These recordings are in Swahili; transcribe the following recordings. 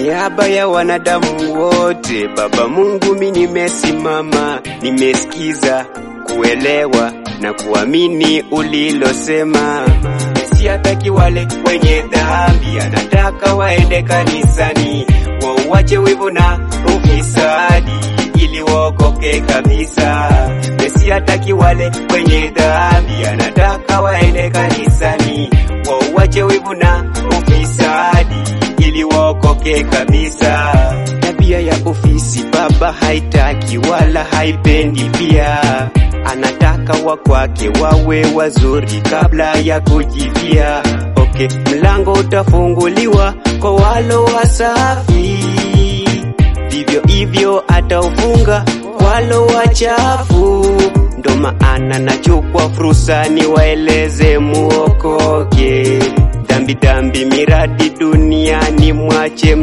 niaba ya wanadamu wote, Baba Mungu, mi nimesimama, nimesikiza, kuelewa na kuamini ulilosema. Siataki wale wenye dhambi, anataka waende kanisani, wauache wivu na ufisadi ili waokoke kabisa. Siataki wale wenye dhambi, anataka waende kanisani, wauache wivu na ufisadi ili waokoke kabisa. Tabia ya ofisi baba haitaki wala haipendi pia, anataka wa kwake wawe wazuri kabla ya kujivia. Okay, mlango utafunguliwa kwa walo wasafi, vivyo hivyo ataufunga walo wachafu. Ndo maana nachukua fursa niwaeleze muokoke dhambi dhambi miradi duniani mwache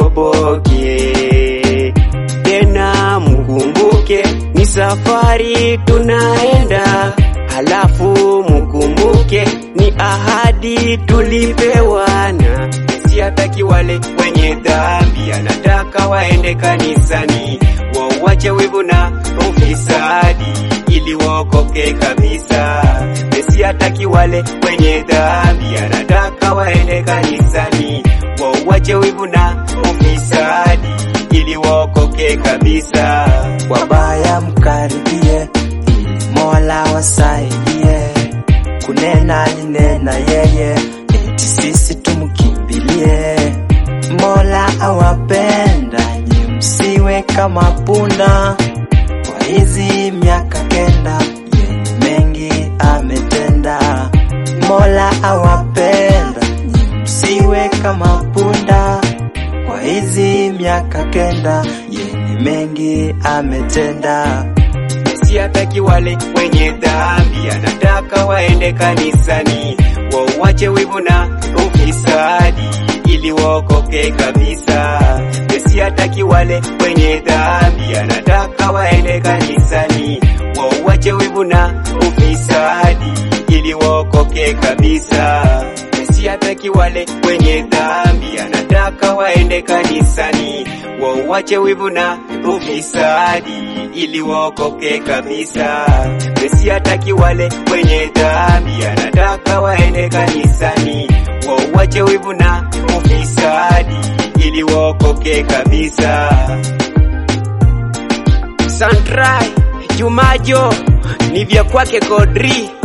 msitoboke tena mkumbuke ni safari tunaenda halafu mkumbuke ni ahadi tulipewana siataki wale wenye dhambi anataka waende kanisani wauache wivu na ufisadi ili waokoke kabisa siataki wale wenye dhambi anataka waende kanisani wauache wivu na ufisadi ili waokoke kabisa wabaya mkaribie, ili Mola wasaidie. Kunena alinena yeye, eti sisi tumkimbilie. Mola awapenda, nye msiwe kama punda. Kwa hizi miaka kenda, yeye mengi ametenda. Mola awapenda, nye msiwe kama punda kwa hizi miaka kenda yenye mengi ametenda. siataki wale wenye dhambi anataka waende kanisani wauache wivu na ufisadi ili waokoke kabisa siataki wale wenye dhambi anataka waende kanisani wauache wivu na ufisadi ili waokoke kabisa siataki wale wenye dhambi anataka waende kanisani wauache wivu na ufisadi ili waokoke kabisa siataki wale wenye dhambi anataka waende kanisani wauache wivu na ufisadi ili waokoke kabisa Santrai Jumajo ni vya kwake Kodri